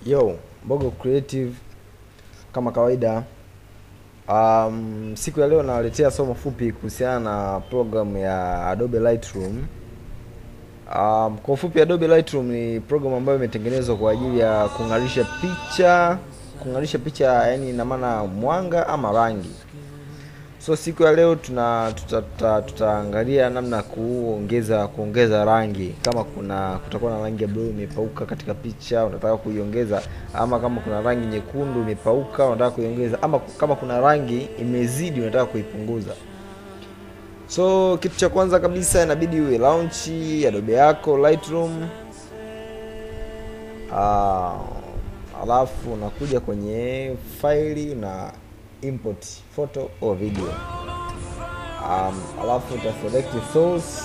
Yo, Mbogo Creative kama kawaida. Um, siku ya leo nawaletea somo fupi kuhusiana na program ya Adobe Lightroom. Um, kwa ufupi Adobe Lightroom ni program ambayo imetengenezwa kwa ajili ya kung'arisha picha, kung'arisha picha yani ina maana mwanga ama rangi. So siku ya leo tuna tuta- tuta- tutaangalia namna ya kuongeza kuongeza rangi, kama kuna kutakuwa na rangi ya blue imepauka katika picha unataka kuiongeza, ama kama kuna rangi nyekundu imepauka unataka kuiongeza, ama kama kuna rangi imezidi unataka kuipunguza. So kitu cha kwanza kabisa inabidi uwe launch Adobe yako Lightroom. Ah, alafu unakuja kwenye faili na import photo or video. Um, alafu uta select source.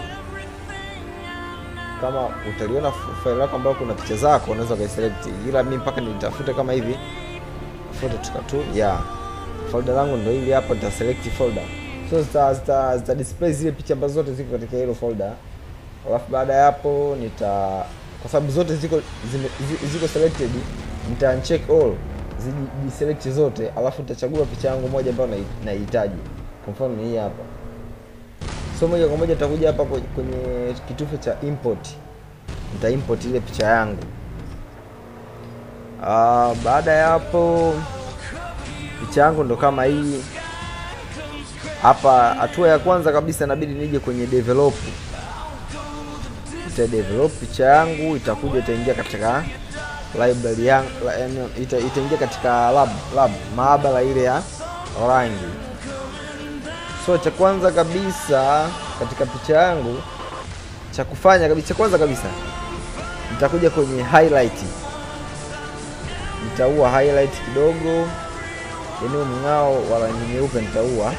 Kama utaliona f- faili lako ambayo kuna picha zako unaweza ukaiselect, ila mimi mpaka nitafute kama hivi photo tukatu yeah. Folder langu ndio hili hapa, nita select folder so zita, zita, zita display zile picha ambazo zote ziko katika hilo folder. Alafu baada ya hapo nita kwa sababu zote ziko zime, zi- ziko selected nita uncheck all zijiselect zote, alafu nitachagua picha yangu moja ambayo nai- naihitaji. Kwa mfano ni hii hapa. So moja kwa moja nitakuja hapa kwe- kwenye kitufe cha import, nita import ile picha yangu. Ah, baada ya hapo picha yangu ndo kama hii hapa. Hatua ya kwanza kabisa inabidi nije kwenye develop, ita develop picha yangu, itakuja itaingia katika library yangu, la- yaani ita, itaingia katika lab, lab maabara ile ya rangi. So cha kwanza kabisa katika picha yangu cha kufanya kabisa, cha kwanza kabisa nitakuja kwenye highlight, nitaua highlight kidogo, yaani mng'ao wa rangi nyeupe nitaua.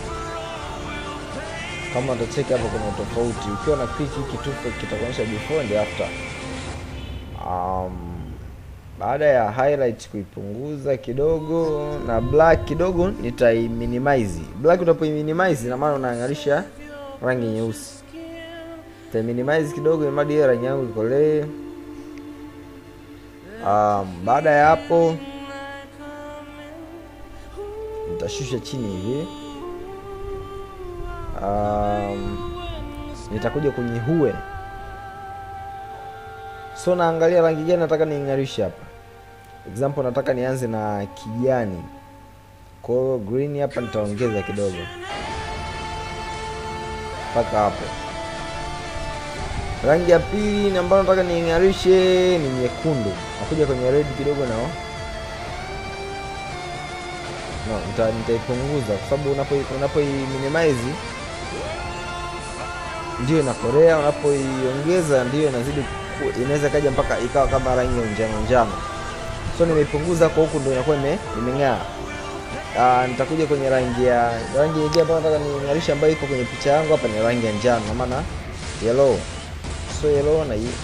Kama utacheki hapo kuna tofauti, ukiwa na click hii kitufe kitakuonyesha before and after. Um, baada ya highlight kuipunguza kidogo na black kidogo nitai minimize. Black utapo minimize ina maana unaangalisha rangi nyeusi. Nitai minimize kidogo ili mradi hiyo rangi yangu ikolee. Um, baada ya hapo nitashusha chini hivi. Um, nitakuja kwenye hue so naangalia rangi gani nataka niing'arishe hapa. Example nataka nianze na kijani, kwa hiyo green hapa nitaongeza kidogo mpaka hapo. Rangi ya pili ambayo nataka niing'arishe ni nyekundu, nakuja kwenye red kidogo nao no, nita, nitaipunguza kwa sababu unapo unapoi minimize ndio inakorea, unapoiongeza ndio inazidi ku- inaweza kaja mpaka ikawa kama rangi ya njano njano. So nimeipunguza kwa huku ndio inakuwa ime imeng'aa. Ah, nitakuja kwenye rangi ya rangi nyingine ambayo nataka niing'arisha ambayo iko kwenye picha yangu hapa ni rangi ya njano, na maana yellow. So yellow na hii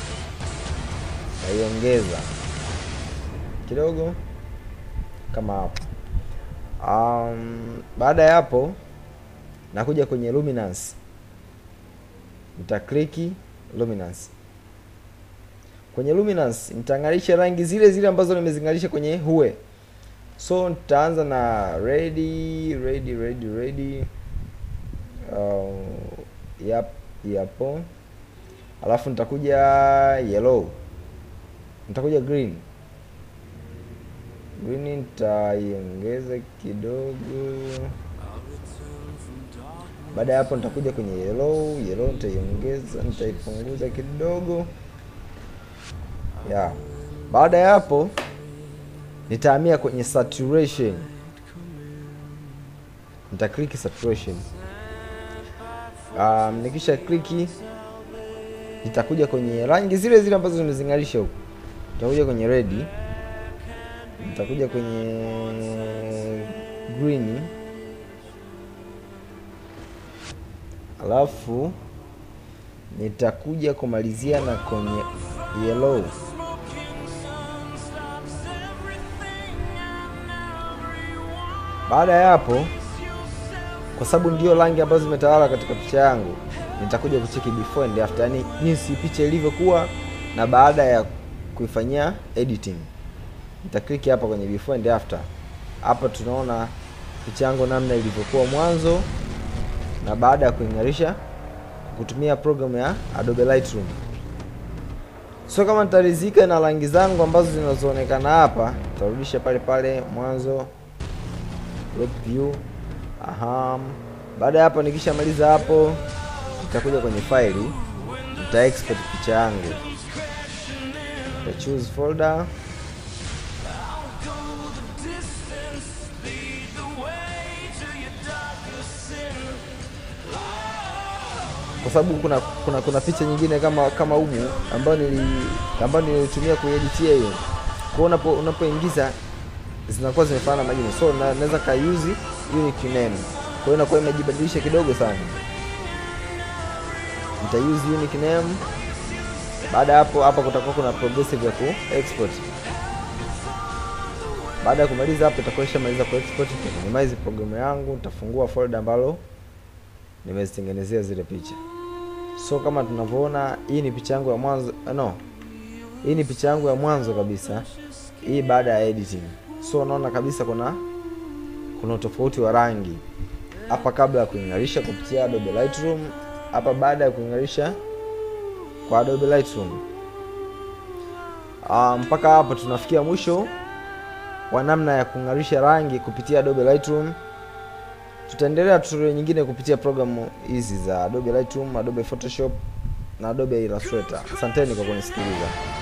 naiongeza kidogo kama hapo. Um, baada ya hapo nakuja kwenye luminance nitakliki luminance. Kwenye luminance nitang'arisha rangi zile zile ambazo nimezing'arisha kwenye hue. So nitaanza na ready ready ready ready. Uh, yap yapo. Alafu nitakuja yellow. Nitakuja green. Green nitaiongeza kidogo. Baada ya hapo nitakuja kwenye yellow, yellow nitaiongeza, nitaipunguza kidogo. Ya. Baada ya hapo nitahamia kwenye saturation. Nita click saturation. Um, nikisha click nitakuja kwenye rangi zile zile ambazo nimezing'arisha huko. Nitakuja kwenye red. Nitakuja kwenye green. alafu nitakuja kumalizia na kwenye yellow. Baada ya hapo, kwa sababu ndio rangi ambazo zimetawala katika picha yangu, nitakuja kucheki before and after, yani jinsi picha ilivyokuwa na baada ya kuifanyia editing nitaklik hapa kwenye before and after hapa tunaona picha yangu namna ilivyokuwa mwanzo na baada ya kuing'arisha kutumia programu ya Adobe Lightroom. So kama nitaridhika na rangi zangu ambazo zinazoonekana hapa, nitarudisha pale pale mwanzo crop view. Aha. Baada ya hapo nikishamaliza hapo, nitakuja kwenye faili, nita export picha yangu. Nita choose folder kwa sababu kuna kuna kuna picha nyingine kama kama humu ambayo nili ambayo nilitumia kueditia hiyo. Kwa unapo unapoingiza zinakuwa zimefanana majina, so na, naweza ka use unique name. Kwa hiyo inakuwa imejibadilisha kidogo sana. Nita use unique name. Baada ya hapo, hapa kutakuwa kuna progressive ya ku export. Baada ya kumaliza hapo, itakuwa ishamaliza ku export. Minimize programu yangu, nitafungua folder ambalo nimezitengenezea zile picha. So kama tunavyoona, hii ni picha yangu ya mwanzo no, hii ni picha yangu ya mwanzo kabisa, hii baada ya editing. So unaona kabisa kuna kuna utofauti wa rangi hapa kabla ya kuing'arisha kupitia Adobe Lightroom, hapa baada ya kuing'arisha kwa Adobe Lightroom. Uh, mpaka hapa tunafikia mwisho wa namna ya kung'arisha rangi kupitia Adobe Lightroom. Tutaendelea tutorial nyingine kupitia programu hizi za Adobe Lightroom, Adobe Photoshop na Adobe Illustrator. Asanteni kwa kunisikiliza.